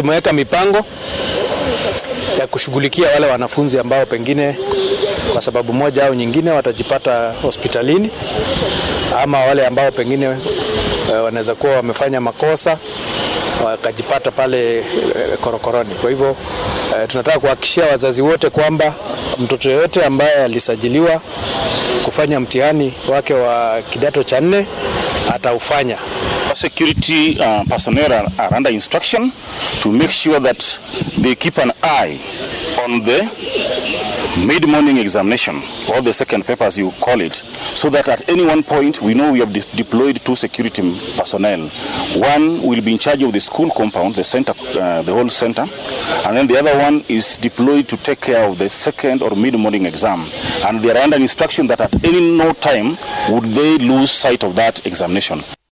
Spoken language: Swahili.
tumeweka mipango ya kushughulikia wale wanafunzi ambao pengine kwa sababu moja au nyingine watajipata hospitalini ama wale ambao pengine uh, wanaweza kuwa wamefanya makosa wakajipata pale uh, korokoroni. Kwa hivyo uh, tunataka kuhakikishia wazazi wote kwamba mtoto yeyote ambaye alisajiliwa kufanya mtihani wake wa kidato cha nne ataufanya. Security uh, personnel are, are under instruction to make sure that they keep an eye on the mid-morning examination or the second paper as you call it so that at any one point we know we have de deployed two security personnel one will be in charge of the school compound the center uh, the whole center and then the other one is deployed to take care of the second or mid-morning exam and they are under instruction that at any no time would they lose sight of that examination